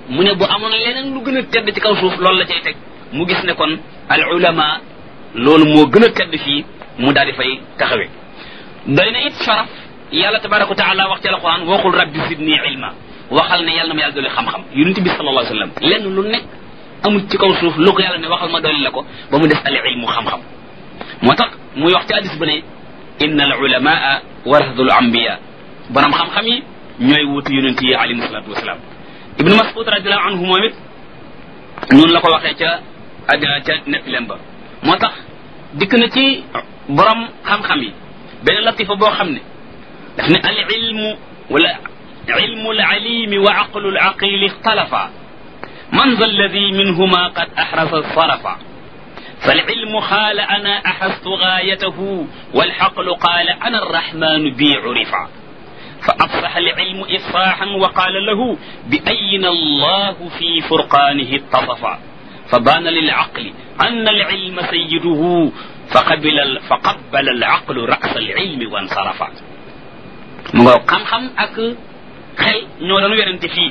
mu ne bu amoon leneen lu gën a tedd ci kaw suuf loolu la cay teg mu gis ne kon al ulama loolu moo gën a tedd fii mu daal di fay taxawe doy na it sharaf yàlla tabaraka wa taala wax ci alquran waxul rabbi zidni ilma waxal ne yàlla na ma yàlla dolli xam-xam yonente bi sallallahu alayhi wa sallam lenn lu nekk amul ci kaw suuf lu ko yàlla ne waxal ma dolli la ko ba mu des al ilmu xam-xam moo tax muy wax ci hadis bu ne inna al ulamaa warasatul anbiya borom xam-xam yi ñooy wutu yonent yi alayhi salatu wasalaam ibnu mas'ud radiallahu anhu moom it noonu la ko waxee ca àddina ca nekk leen ba moo tax dikk na ci borom xam-xam yi benn latifa boo xam ne daf ne al ilmu wala ilmu al alimi wa aqlu al aqili ixtalafa man za alladi minhuma qad ahrasa sarafa فالعلم قال أنا أحست غايته والحقل قال أنا الرحمن بي عرفا فأفصح العلم إفصاحا وقال له بأين الله في فرقانه اتصفا فبان للعقل أن العلم سيده فقبل فقبل العقل رأس العلم وانصرفا مغو خم خم أك خل ñoo doon werante fii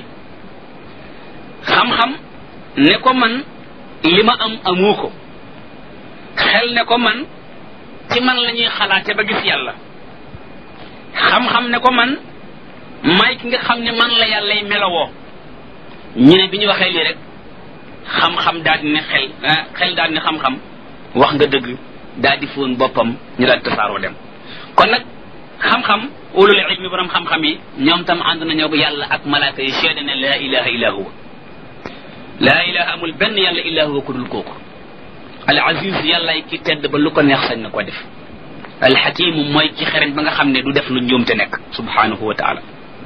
xam-xam ne ko man li ma am amoo ko xel ne ko man ci man la ñuy xalaate ba gis yàlla xam-xam ne ko man may ki nga xam ne man la yàllay melowoo ñu ne bi ñu waxee lii rek xam-xam daal di ne xel xel daal di ne xam-xam wax nga dëgg daal di fóon boppam ñu daal di tasaaroo dem kon nag xam-xam ulul ilmi borom xam-xam yi ñoom tam ànd nañoo ko yàlla ak malaaka yi seede ne laa ilaha illa huwa laa ilaha amul benn yàlla illa huwa ku dul kooku al aziz yàllaay ki tedd ba lu ko neex sañ na ko def al xakimu mooy ki xereñ ba nga xam ne du def lu njuumte nekk subhanahu wa taala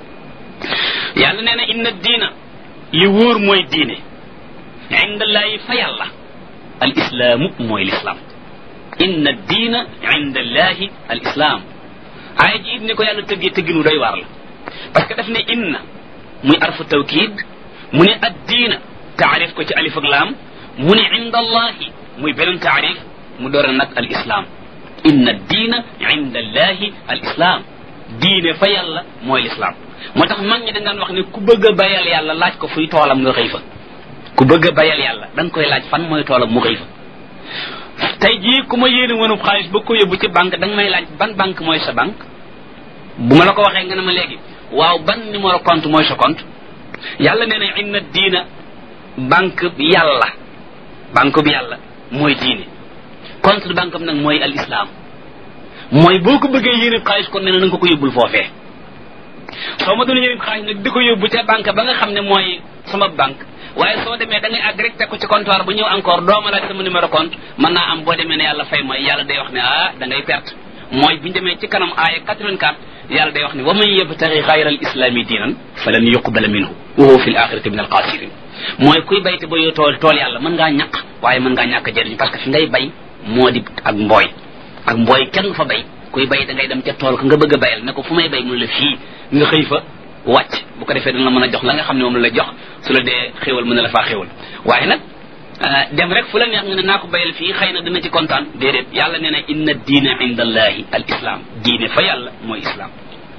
yàlla nee na inna diina li wóor mooy diine indallahi fa yàlla al islaamu mooy lislaam inna diina indallahi al islaam aaya ji it ni ko yàlla tëggee tëgginu doy waar la parce que daf ne inna muy arfu tawkid mu ne ad diina taarif ko ci alif ak laam mu ne indallahi muy beneen taarif mu door nag al islam inna diina inda allahi al islam diine fa yàlla mooy lislaam moo tax mag ñi dañ daan wax ne ku bëgg a bayal yàlla laaj ko fuy toolam nga xëy fa ku bëgg a bayal yàlla da nga koy laaj fan mooy toolam mu xëy fa tey jii ku ma yéene woonub xaalis ba ko yóbbu ci banque da nga may laaj ban banque mooy sa banque bu ma la ko waxee nga ne ma léegi waaw ban numéro compte mooy sa compte yàlla nee na inna diina banque bi yàlla banque bi yàlla mooy diine compte de banque am nag mooy al islam mooy boo ko bëggee yéene xaalis kon nee na nga ko yóbbul foofee soo ma doon yéene xaalis nag di ko yóbbu ca banque ba nga xam ne mooy sama banque waaye soo demee da ngay àgg rek teg ko ci comptoir bu ñëw encore doo ma laaj sama numéro compte mën naa am boo demee ne yàlla fay mooy yàlla day wax ne ah da ngay perte mooy bu ñu demee ci kanam aaya 84 yàlla day wax ne wa man yabtaxi xayra al islami diinan falan yuqbala minhu wa huwa fi l axirati min al xaasirin mooy kuy bayte ba yow tool tool yàlla mën ngaa ñaq waaye mën ngaa ñàkk jëriñu parce que fi ngay bay moo di ak mbooy ak mbooy kenn fa bay kuy bay da ngay dem ca tool ko nga bëgg a bayal ne ko fu may bay mu la fii nga xëy fa wàcc bu ko defee dana la mën a jox la nga xam ne moom la jox su la dee xéwal mën na la faa xéwal waaye nag dem rek fu la neex nga ne naa ko bayal fii xëy na dina ci kontaan déedéet yàlla nee na inna diina inda allahi al islam diine fa yàlla mooy islam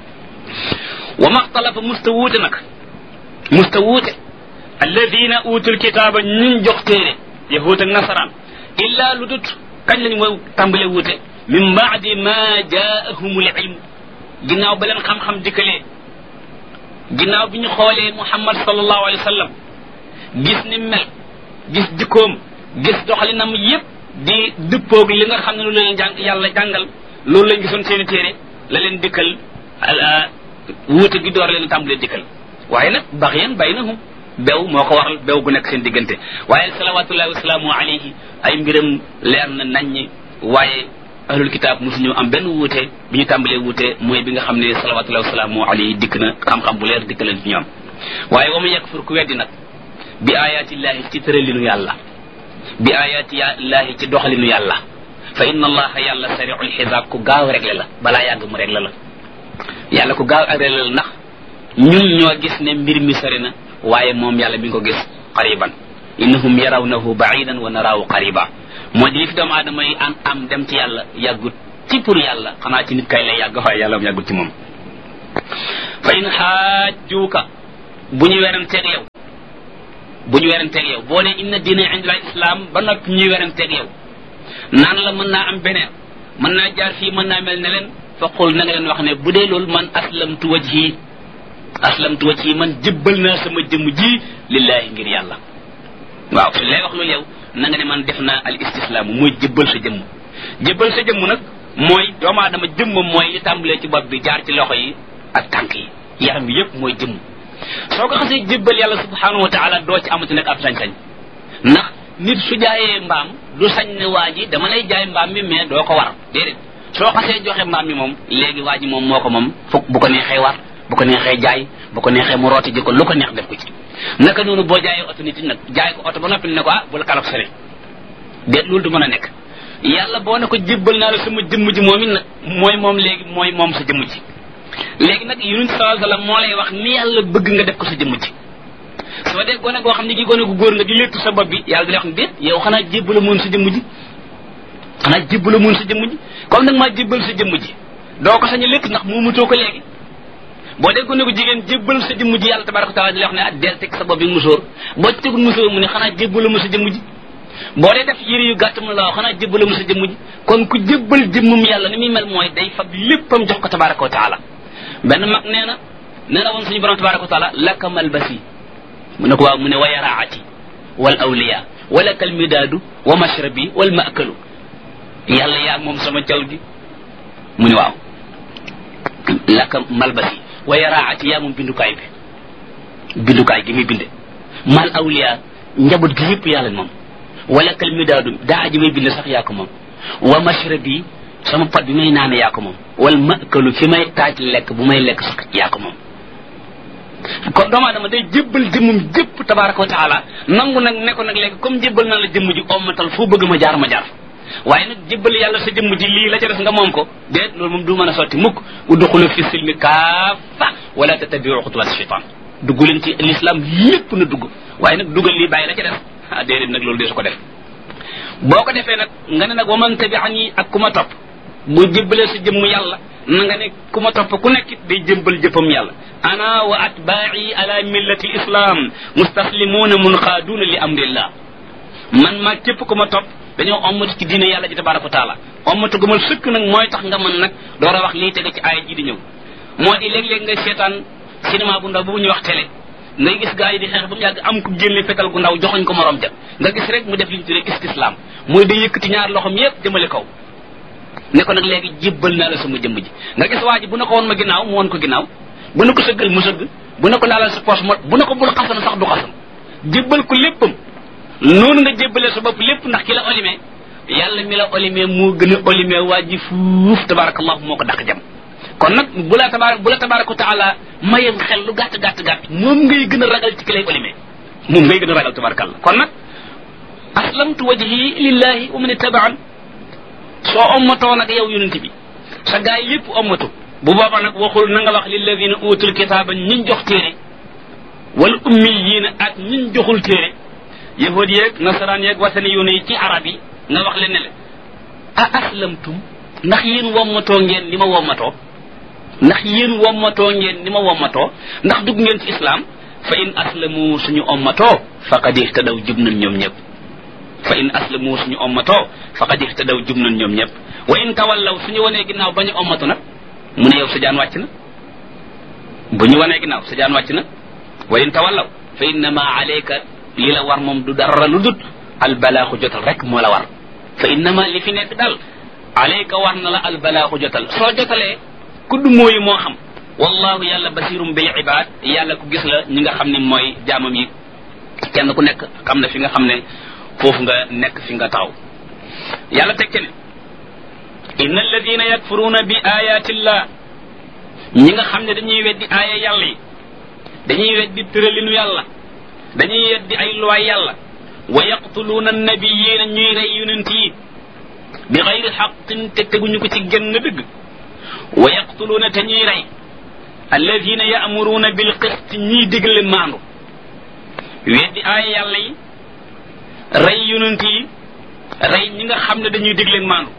wa maxtalafa musta wuute nag musta wuute alladina utul kitaaba ñun jox téere yahud ak nasaraan illa lu dut kañ lañ mooy tàmbale wuute min baadi ma jaahumul ilm ginnaaw ba leen xam-xam dikkalee ginnaaw bi ñu xoolee muhammad sallallahu alayhi wa sallam gis ni mel gis jikkoom gis doxalinam yépp di dëppoog li nga xam ne loolu leen jàng yàlla jàngal loolu lañ gisoon seeni téere la leen dikkal wuute gi door leen tàmbalee dikkal waaye nag baxyan baynahum bew moo ko waral bew gu nekk seen diggante waaye salawatullahi wasalaamu alayhi ay mbiram leer na naññi waaye ahlul kitaab mosuñu am benn wuute bi ñu tàmbalee wuute mooy bi nga xam ne salawatullahi wasalaamu alayhi dikk na xam-xam bu leer dikk leen ci ñoom waaye wa mu yakfur ku weddi nag bi ayatillahi ci tëralinu yàlla bi ayatillahi ci doxalinu yàlla fa inna allaha yàlla sariul xisaab ku gaaw réglé la balaa yàgg mu réglé la yàlla ku gaaw réglé la ndax ñun ñoo gis ne mbir mi sori na waaye moom yàlla mi ngi ko gis qariban innahum yarawnahu baidan wa naraahu qariba moo di li fi doomu aadama yi am am dem ci yàlla yàggut ci pour yàlla xanaa ci nit kay lay yàgg waaye yàlla mu yàggut ci moom fa in xaajjuuka bu ñu weranteeg yow bu ñu weranteeg yow boo ne inna diina indil islam ba noppi ñuy weranteeg yow naan la mën naa am beneen mën naa jaar fii mën naa mel ne leen fa qul na nga leen wax ne bu dee loolu man aslamtu wajhi aslamtu wajhi man jëbbal naa sama jëmm ji lillahi ngir yàlla waaw su lay wax loolu yow na nga ne man def naa al istislaamu mooy jëbbal sa jëmm jëbbal sa jëmm nag mooy doomu aadama jëmmam mooy li tàmbalee ci bopp bi jaar ci loxo yi ak tànk yi yaram bi yépp mooy jëmm soo ko xasee jëbbal yàlla subhanahu wa taala doo ci amati nag ab sañ-sañ ndax nit su jaayee mbaam du sañ ne waa ji dama lay jaay mbaam mi mais doo ko war déedéet soo xasee joxe mbaam mi moom léegi waa ji moom moo ko moom fukk bu ko neexee war bu ko neexee jaay bu ko neexee mu rooti ji ko lu ko neex def ko ci naka noonu boo jaayee oto nit nag jaay ko oto ba noppi ne ko ah bu la kalaf sene déet loolu du mën a nekk yàlla boo ne ko jébbal naa la sama jëmm ji moom it nag mooy moom léegi mooy moom sa jëmm ji léegi nag yonent sallallahu alayhi wasallam moo lay wax ni yàlla bëgg nga def ko sa jëmm ji soo dee gone goo xam ne gi gone gu góor nga di léttu sa bopp bi yàlla di lay wax ne déet yow xanaa jébbala moon sa jëmm ji xanaa jébbala moon sa jëmm ji comme nag maa jébbal sa jëmm ji doo ko sañ a létt ndax moomatoo ko léegi boo dee gone gu jigéen jébbal sa jëmm ji yàlla tabaraka taala di lay wax ne ah del teg sa bopp bi musóor boo ci tegul musóor mu ne xanaa jébbala ma sa jëmm ji boo dee def yëre yu gàtt mu la wax xanaa jébbala ma sa jëmm ji kon ku jébbal jëmmum yàlla ni muy mel mooy day fab léppam jox ko tabaraka wa taala benn mag nee na nee na woon suñu borom tabaraka wa taala laka malbasi mu ne ko waaw mu ne wa yaraati wal awliya wala kal midaadu wa mashrabi wal maakalu yàlla yaa moom sama caw gi mu ne waaw laka malbasi wa yaraati yaa moom bindukaay bi bindukaay gi muy binde mal awliya njaboot gi yëpp yàlla moom wala kal midaadu daa ji may binde sax yaa ko moom wa mashrabi sama pot bi may naane yaa ko moom wal maakalu fi may taaj lekk bu may lekk sax yaa ko moom kon doomu aadama day jébbal jëmmum jëpp tabaraka wa taala nangu nag ne ko nag léegi comme jébbal naa la jëmm ji ommatal foo bëgg ma jaar ma jaar waaye nag jébbal yàlla sa jëmm ji lii la ca des nga moom ko déet loolu moom du mën a sotti mukk udxulu fi silmi kaafa wala tattabiu xutuwat shaitan dugg leen ci l'islam lépp na dugg waaye nag dugal lii bàyyi la ca des ah déedéet nag loolu dee su ko def boo ko defee nag nga ne nag wa man tabiani ak ku ma topp bu jébbalee sa jëmm yàlla na nga ne ku ma topp ku nekkit day jëmbal jëppam yàlla ana wa atbaai ala millati lislam mustaslimuuna munqaaduuna li amrillah man maa képp ku ma topp dañoo ommatu ci diine yàlla ji tabaraka wa taala ommatu gu ma sëkk nag mooy tax nga mën nag door a wax lii tege ci aaya ji di ñëw moo di léeg-léeg ngay seetaan cinéma bu ndaw bu ñuy wax télé ngay gis gaa yi di xeex ba mu yàgg am ku génne fetal gu ndaw joxoñ ko morom ja nga gis rek mu def li ñu tuddee istislam mooy day yëkkati ñaar loxom yépp jëmale kaw ne ko nag léegi jébbal naa la sama jëmm ji nga gis waa ji bu na ko woon ma ginnaaw mu woon ko ginnaaw bu na ko sëggal mu sëgg bu na ko laalal sa poche mo bu na ko bul xasan sax du xasan jébbal ko léppam noonu nga jébbalee sa bopp lépp ndax ki la olimee yàlla mi la olimee moo gën a olimee waa ji fuuf tabarakallahu moo ko dàq jam kon nag bu la tabaar bu la tabaraka taala mayam xel lu gàtt gàtt gàtt moom ngay gën a ragal ci ki lay olimee moom ngay gën a ragal tabarakallah kon nag aslamtu wajhi lillahi wa man ittabaan soo ommatoo nag yow yonent bi sa gaay yépp ommatu bu booba nag waxul na nga wax lilladina utul kitaaba ñiñ jox téere wala ummiyiina ak ñiñ joxul téere yahud yeeg nasaraan yeeg wasani yoone yi ci arab yi nga wax leen ne le a aslamtum ndax yéen wommatoo ngeen ni ma wommatoo ndax yéen wommatoo ngeen ni ma wommatoo ndax dugg ngeen ci islam fa in aslamu suñu ommatoo faqad ihtadaw jub nañ ñoom ñëpp fa in aslamu suñu ommatoo faqad ihtadaw jub nañ ñoom ñëpp wa in tawallaw suñu wanee ginnaaw ba ñu ommatu nag mu ne yow sa jaan wàcc na bu ñu wanee ginnaaw sa jaan wàcc na wa in tawallaw fa innama alayka li la war moom du dara lu dut albalaaxu jotal rek moo la war fa innama li fi nekk daal alayka war na la albalaaxu jotal soo jotalee kudd mooyu moo xam wallahu yàlla basirum bil ibad yàlla ku gis la ñi nga xam ne mooy jaamam yi kenn ku nekk xam na fi nga xam ne foofu nga nekk fi nga taxaw yàlla teg ci ne inna alladina yakfuruuna bi ayatillah ñi nga xam ne dañuy weddi aaya yàlla yi dañuy weddi tëralinu yàlla dañuy weddi ay luwaay yàlla wa yaqtuluuna annabiyiina ñuy rey yonent yi bi xayri xaqin te teguñu ko ci genn dëgg wa yaqtuluuna te ñuy rey alladina yaamuruuna bil qist ñiy digle maandu weddi aaya yàlla yi rey yonent yi rey ñi nga xam ne dañuy digle maandu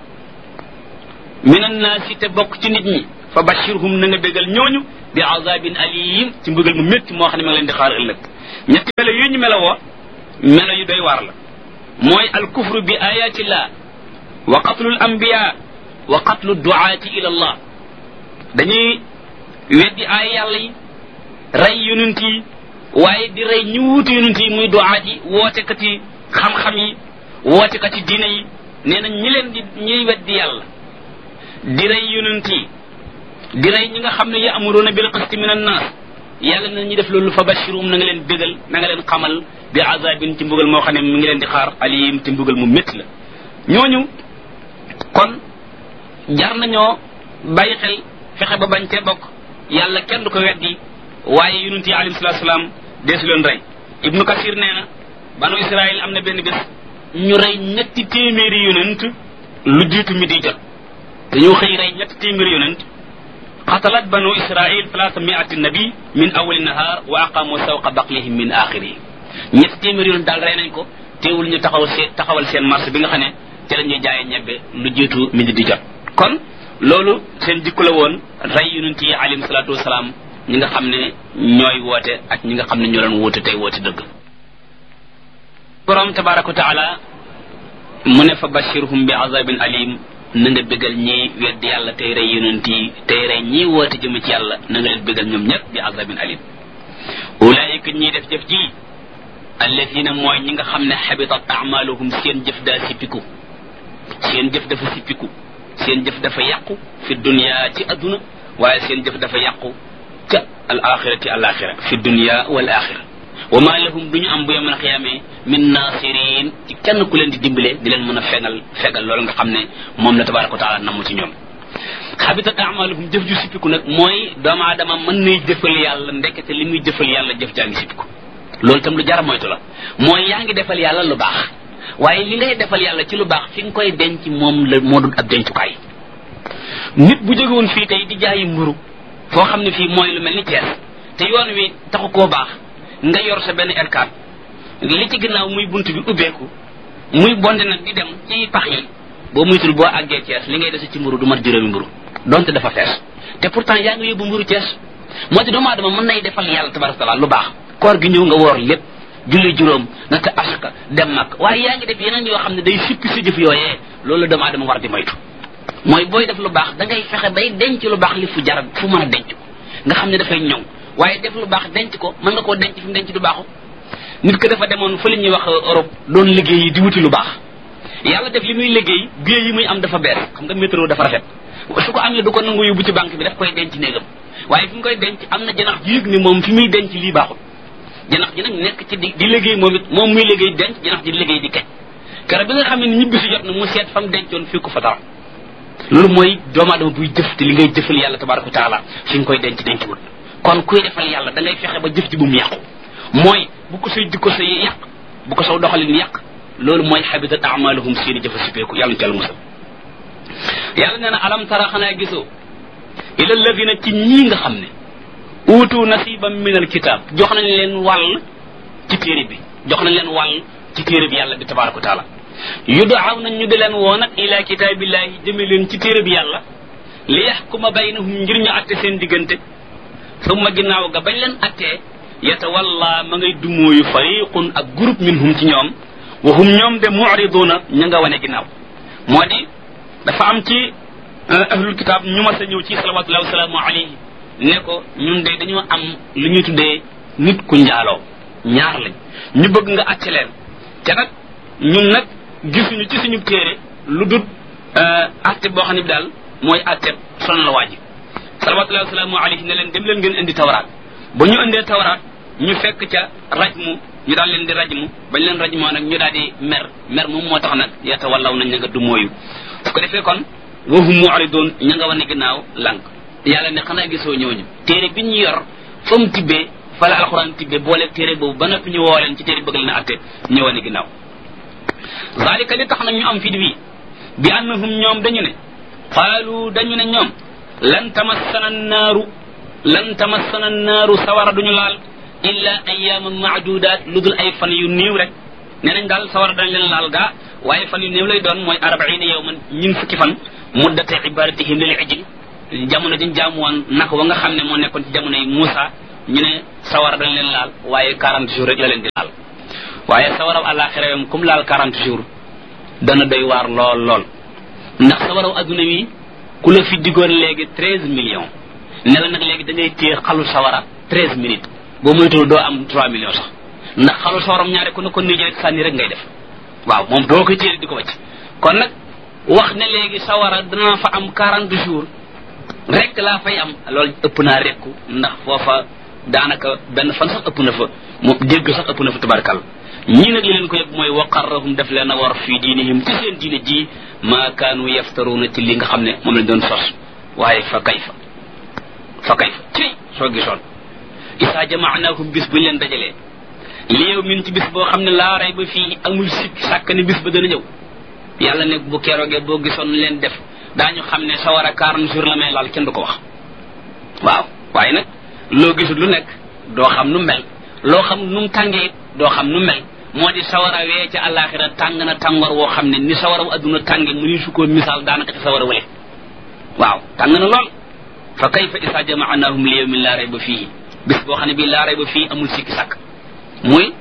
min annaasi te bokk ci nit ñi fa bashirhum na nga bégal ñooñu bi azabin alim ci mbugal mu métti moo xam ne ma ngi leen di xaar ëllëg ñetti melo yooyu ñu melowoo melo yu doy waar la mooy al kufru bi ayatillah wa qatlu al anbiya wa qatlu duaati ila allah dañuy weddi ay yàlla yi rey yonent yi waaye di rey ñu wuutu yonent yi muy duaat yi wootekat yi xam-xam yi wootekat yi diine yi nee na ñi leen di ñuy weddi yàlla di rey yonent yi di rey ñi nga xam ne ya'muruna bil qisti min annas yàlla na ñu def loolu fa bashirum na nga leen bégal na nga leen xamal bi azabin ci mbugal moo xam ne mi ngi leen di xaar alim ci mbugal mu métti la ñooñu kon jar nañoo bàyyi xel fexe ba bañ cee bokk yàlla kenn du ko weddi waaye yonent yi alayhi salatu salaam deesu leen rey ibnu kasir nee na banu israil am na benn bés ñu rey ñetti téeméeri yonent lu jiitu mi di jot dañoo xëy rey ñetti téeméeri yonent qatalat banu israil talaata miati nabi min awali nahar wa aqamu sawqa baqlihim min axirihi ñetti téeméeri yonent daal rey nañ ko teewul ñu taxaw seen taxawal seen marché bi nga xam ne te la ñuy jaayee ñebbe lu jiitu mi di jot kon loolu seen jikko la woon rey yonent yi alayhim salaatu wasalaam ñi nga xam ne ñooy woote ak ñi nga xam ne ñoo leen woote tey woote dëgg borom tabaraka wa taala mu ne fa bashirhum bi azabin alim na nga bégal ñi wedd yàlla tey rey yonent yi tey rey ñi woote jëm ci yàlla na nga leen bégal ñoom ñëpp bi azabin alim ulaayika ñiy def jëf ji alladina mooy ñi nga xam ne xabitat amaluhum seen jëf daa sippiku seen jëf dafa sippiku seen jëf dafa yàqu fi dunya ci adduna waaye seen jëf dafa yàqu ca al axirati al axira fi dunya wal axira wa ma lahum duñu am bu yemal xiyaamee min nasirin ci kenn ku leen di dimbale di leen mën a fegal fegal loolu nga xam ne moom la tabaraka wa taala namm ci ñoom xabitat amaluhum jëf ju sippiku nag mooy doomu aadama mën nay jëfal yàlla ndekete li muy jëfal yàlla jëf jaa ngi sippiku loolu itam lu jara moytu la mooy yaa ngi defal yàlla lu baax waaye li ngay defal yàlla ci lu baax fi nga koy denc moom la moo dul ab dencukaay nit bu jógewoon fii tey di jaayi mburu foo xam ne fii mooy lu mel ni Thiès te yoon wi taxu koo baax nga yor sa benn R4 li ci ginnaaw muy bunt bi ubbeeku muy bonde nag di dem ci pax yi boo muytul boo àggee Thiès li ngay dese ci mburu du mat juróomi mburu donte dafa fees te pourtant yaa ngi yóbbu mburu Thiès moo ci doomu aadama mën nay defal yàlla tabaraka taala lu baax koor gi ñëw nga woor lépp julli juróom naka asaka dem mag waaye yaa ngi def yeneen yoo xam ne day sippi sa jëf yooyee loolu doomu aadama war di moytu mooy booy def lu baax da ngay fexe bay denc lu baax li fu jar fu mën a denc ko nga xam ne dafay ñëw waaye def lu baax denc ko mën nga koo denc fi mu denc du baaxu nit ko dafa demoon fa li ñuy wax Europe doon liggéey yi di wuti lu baax yàlla def li muy liggéey billet yi muy am dafa bees xam nga métro dafa rafet su ko amee du ko nangu yóbbu ci banque bi daf koy denc néegam waaye fi mu koy denc am na janax ji yëg ni moom fi muy denc lii baaxul janax ji nag nekk ci di di liggéey moom it moom muy liggéey denc janax ji di liggéey di kañ kara bi nga xam ne ñibbi si jot na mu seet fa mu dencoon fii ko fa dara loolu mooy doomu aadama buy jëf te li ngay jëfal yàlla tabaraka wa taala fi nga koy denc denc wut kon kuy defal yàlla da ngay fexe ba jëf ji bu mu yàqu mooy bu ko say jikko say yàq bu ko saw doxalin yàq loolu mooy xabitat amaluhum seeni jëfa sipeeku yàlla ñu ci yàlla musal yàlla nee na alam tara xanaa gisoo ila alladina ci ñii nga xam ne uutu nasiban min alkitab jox nañ leen wàll ci téere bi jox nañ leen wàll ci téere bi yàlla bi tabaraka wa taala yudaaw nañ ñu di leen woo nag ila kitaabillahi jëme leen ci téere bi yàlla li yaxkuma baynahum ngir ñu atte seen diggante summa ginnaaw ga bañ leen attee yatawalla ma ngay dumóoyu fariqun ak groupe minhum ci ñoom wa hum ñoom de muriduna ña nga wane ginnaaw moo di dafa am ci ahlul kitab ñu mas a ñëw ci salawatullahi wasalaamu alayhi ne ko ñun de dañoo am lu ñuy tuddee nit ku njaaloo ñaar lañ ñu bëgg nga atte leen te nag ñun nag gisuñu ci suñu téere lu dut atte boo xam ne bi daal mooy atte son la waaji salawatullahi wasalaamu alayhi ne leen dem leen ngeen indi tawraat ba ñu indee tawraat ñu fekk ca rajmu ñu daal leen di rajmu bañ leen rajmoo nag ñu daal di mer mer moom moo tax nag yata wallaw nañ ña nga du mooyu su ko defee kon wahum mu'ridun ña nga wane ginnaaw lànk yàlla ne xanaa gisoo ñooñu téere bi ñu yor fa mu tibbee fa la alxuraan tibbee boole téere boobu ba noppi ñu woo leen ci téere bëgg leen a atte ñu wane ginnaaw zalika li tax nag ñu am fit wi bi annahum ñoom dañu ne qaalu dañu ne ñoom lan tamassana naaru lan tamassana naaru sawara duñu laal illa ayyaman maadudaat lu dul ay fan yu néew rek nee nañ daal sawara dañ leen laal gaa waaye fan yu néew lay doon mooy arbaina yawman ñin fukki fan muddate ibadatihim lil ijil jamono dañ jaamu woon naka wa nga xam ne moo nekkoon ci jamono yi Muusa ñu ne sawara dañ leen laal waaye 40 jours rek la leen di laal waaye sawaraw àllaaxira yom comme laal quarante jours dana doy waar lool lool ndax sawaraw adduna wi ku la fi diggoon léegi treize millions ne la nag léegi da ngay téye xalu sawara treize minutes boo moytul doo am trois millions sax ndax xalu sawaram ñaare ku ne ko nii rek sànni rek ngay def waaw moom doo koy téye di ko wacc kon nag wax ne léegi sawara dana fa am quarante jours rek laa fay am loolu ëpp naa rekku ndax foofa daanaka benn fan sax ëpp na fa moom dégg sax ëpp na fa tabarkal ñii nag li leen ko yëg mooy waqarrahum def leen a war fii diinihim ci seen diine ji maa kaanu yaftaruuna ci li nga xam ne moom lañ doon sos waaye fa kayfa fa kayfa ci soo gisoon isaa jamaanaahum bis buñ leen dajalee li yow min ci bis boo xam ne laa rey ba fii amul sikk sàkk ne bis ba dana ñëw yàlla ne bu keroogee boo gisoon leen def daañu xam ne sa war a quarante jours la may laal kenn du ko wax waaw waaye nag loo gisul lu nekk doo xam nu mel loo xam nu mu tàngee doo xam nu mel moo di sawara wee ca àllaaxira tàng na tàngoor woo xam ne ni sawara wu adduna tànge mu ni su ko misaal daanaka ci sawara wale waaw tàng na lool fa kayfa isa jamaanahum li yawmin laa rayba fii bis boo xam ne bii laa rayba fii amul sikki sàkk muy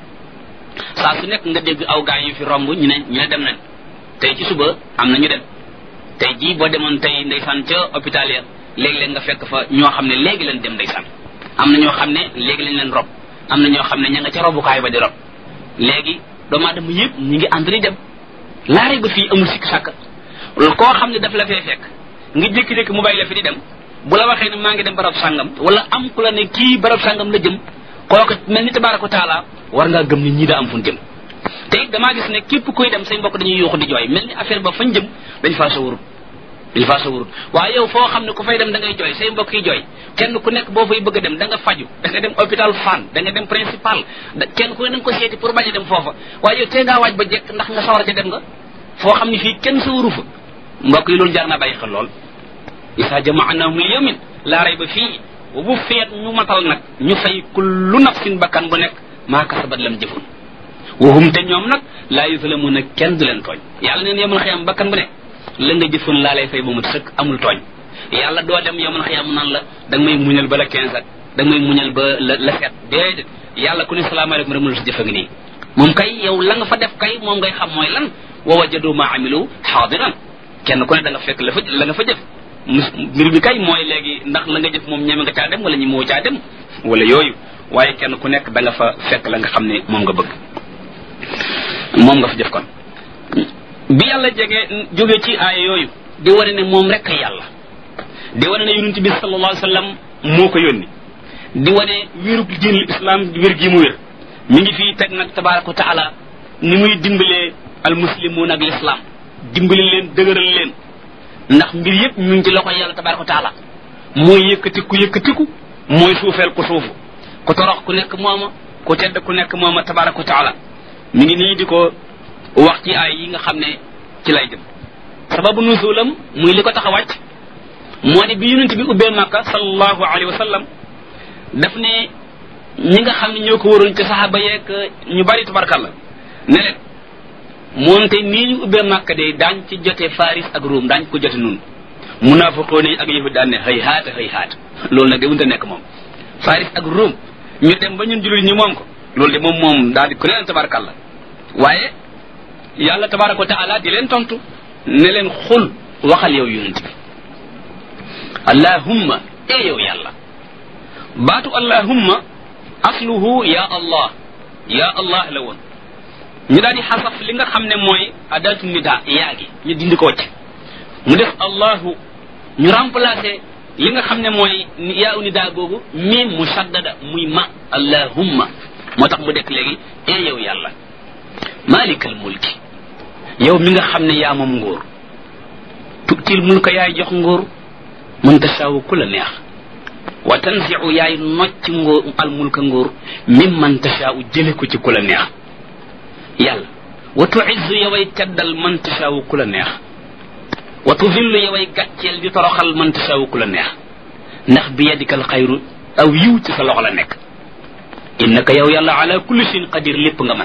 saa su nekk nga dégg aw gaay yu fi romb ñu ne ñu ne dem nañ tey ci suba am na ñu dem tey jii boo demoon tey ndeysaan ca hôpital ya léegi-léeg nga fekk fa ñoo xam ne léegi leen dem ndeysaan am na ñoo xam ne léegi lañ leen rob am na ñoo xam ne ña nga ca robukaay ba di rob léegi doomu aadama yëpp ñi ngi ànd di dem laare ba fii amul sikk sàkk koo xam ne daf la fee fekk nga jékki-jékki mu bàyyi la fi di dem bu la waxee ne maa ngi dem barab sàngam wala am ku la ne kii barab sàngam la jëm kooku mel ni tabaaraka taala war ngaa gëm ni ñii daa am fu ñu jëm te it damaa gis ne képp kuy dem say mbokk dañuy yuuxu di jooy mel ni affaire ba fañ jëm dañ faa sa wurut dañ faa sa wurut waaye yow foo xam ne ku fay dem da ngay jooy say mbokk yi jooy kenn ku nekk boo fay bëgg a dem da nga faju da nga dem hôpital Fann da nga dem principal kenn ku ne da nga ko seeti pour bañ a dem foofa waaye yow tee ngaa waaj ba jekk ndax nga sawar ca dem nga foo xam ne fii kenn sa wuru fa mbokk yi loolu jar naa bàyyi xel lool isa jamaanahum li yawmin laa rayba fii wa bu feet ñu matal nag ñu fay kullu nafsin bakkan bu nekk maa kasabat lam jëfun waxum te ñoom nag laa yuslamuuna kenn du leen tooñ yàlla neen yemul xiyam bakkan bu ne la nga jëfun laa lay fay ba mu sëkk amul tooñ yàlla doo dem yemul xiyam nan la da nga may muñal ba la quinze ak da nga may muñal ba la la sept déedéet yàlla ku ne salaamaaleykum rek mu sa jëfa ngi nii moom kay yow la nga fa def kay moom ngay xam mooy lan wa wajadu ma amilu xaadiran kenn ku ne da nga fekk la fa la nga fa jëf mbir bi kay mooy léegi ndax la nga jëf moom ñeme nga caa dem wala ñi moo caa dem wala yooyu waaye kenn ku nekk da nga fa fekk la nga xam ne moom nga bëgg moom nga fa jëf kon bi yàlla jege jóge ci aaya yooyu di wane ne moom rek yàlla di wane ne yonent bi sallallahu alayhi wa sallam moo ko yónni di wane wérug diinul islam wér gi mu wér mi ngi fii teg nag tabaraka wa taala ni muy dimbalee al muslimuun ak l'islam dimbali leen dëgëral leen ndax mbir yépp ñu ngi ci loxo yàlla tabaraka wa taala mooy yëkkatiku yëkkatiku mooy suufeel ku suufu ku torox ku nekk mooma ku tedd ku nekk mooma tabaraka wa taala mi ngi nii di ko wax ci ay yi nga xam ne ci lay jëm sababu nuzulam muy li ko tax a wàcc moo di bi yonent bi ubbee màkka sallallahu alayhi wa sallam daf ne ñi nga xam ne ñoo ko waroon ci saxaaba yeeg ñu bari tabarkalla ne leen moonte nii ñu ubbee màkka de daañ ci jote faris ak ruum daañ ko jote nun munaafiqoon yi ak yahud daan ne xëy haata xëy haata loolu nag de wunta nekk moom faris ak ruum ñu dem ba ñun jullit ñi moom ko loolu de moom moom daal di ku leen tabarakalla waaye yàlla tabaraka wa taala di leen tontu ne leen xul waxal yow yonent bi allahumma e yow yàlla baatu allahumma asluhu ya allah ya allah la woon ñu daal di xasaf li nga xam ne mooy adatu nida yaa gi ñu dindi ko wacc mu def allahu ñu remplacer li nga xam ne mooy yaa u nida googu miim mu saddada muy ma allahumma moo tax mu dekk léegi e yow yàlla malikal mulki yow mi nga xam ne yaa moom nguur tutil mulka yaay jox nguur mën tasaawu ku la neex wa tanziu yaay nocc nguur al mulka nguur mim man tasaawu jële ko ci ku la neex yàlla wa tuizzu yoway teddal man tasaawu ku la neex wa tuzillu yoway gàcceel di toroxal man tasaawu ku la neex ndax bi yadikal xayru aw yiw ci sa loxo la nekk innaka yow yàlla ala kulli shay'in qadir lépp nga man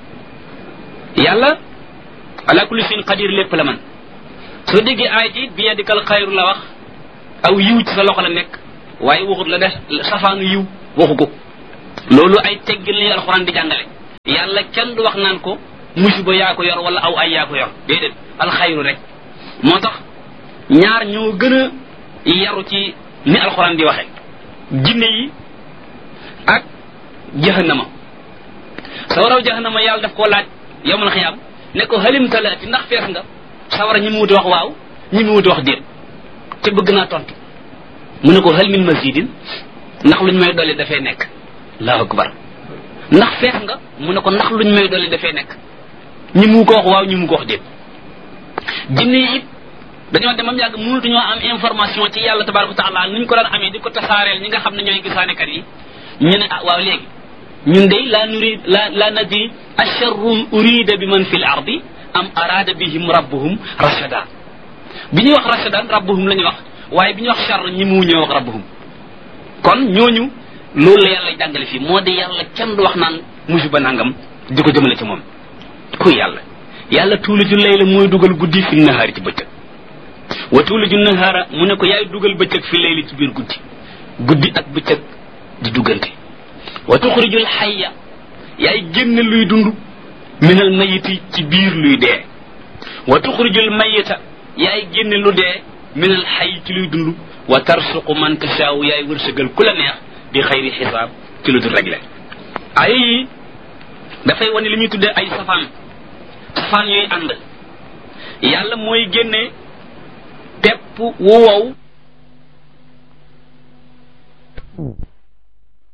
yàlla ala kulli shay'in qadir lépp la man soo déggee aay ji bi yadikal xayru la wax aw yiw ci sa loxo la nekk waaye waxut la def safaanu yiw waxu ko loolu ay teggin li alxuraan di jàngale yàlla kenn du wax naan ko musiba yaa ko yor wala aw ay yaa ko yor déedéet alxayru rek moo tax ñaar ñoo gën a yaru ci ni alxuraan di waxe jinne yi ak jahannama sawaraw jahannama yàlla daf koo laaj yowmal xiyaam ne ko halim talaati ndax fees nga sawara ñi mu wuti wax waaw ñi mu wuti wax déet te bëgg naa tontu mu ne ko hal min masidin ndax luñ may dolli dafay nekk allahu akbar ndax fees nga mu ne ko ndax luñ may dolli dafay nekk ñi mu ko wax waaw ñi mu ko wax déet jinne yi it dañoo demam yàgg mënatuñoo am information ci yàlla tabaraka taala nuñ ko daan amee di ko tasaareel ñi nga xam ne ñooy gisaanekat yi ñu ne ah waaw léegi ñun day la nurid la la nadri asharrun urida bi man fi l ardi am arada bihim rabbuhum rashada bi ñuy wax rashadan rabbuhum la ñuy wax waaye bi ñuy wax charr ñi mu ñoo wax rabbuhum kon ñooñu loolu la yàlla jàngale fii moo di yàlla kenn du wax naan musiba nangam di ko jëmale ci moom kuy yàlla yàlla tuuliju layla mooy dugal guddi fi nahaari ci bëccëg wa tuuliju nahaara mu ne ko yaay dugal bëccëg fi layli ci biir guddi guddi ak bëccëg di duggante wa tuxrijul xayya yaay génn luy dund minal mayiti ci biir luy dee wa tuxrijul mayita yaay génn lu dee minal xay ci luy dund wa tarsuqu man tasaaw yaay wërsëgal ku la neex di xayri xisaab ci lu dul réglé ay yi dafay wane li ñuy tuddee ay safaan safaan yooyu ànd yàlla mooy génne pepp wu wow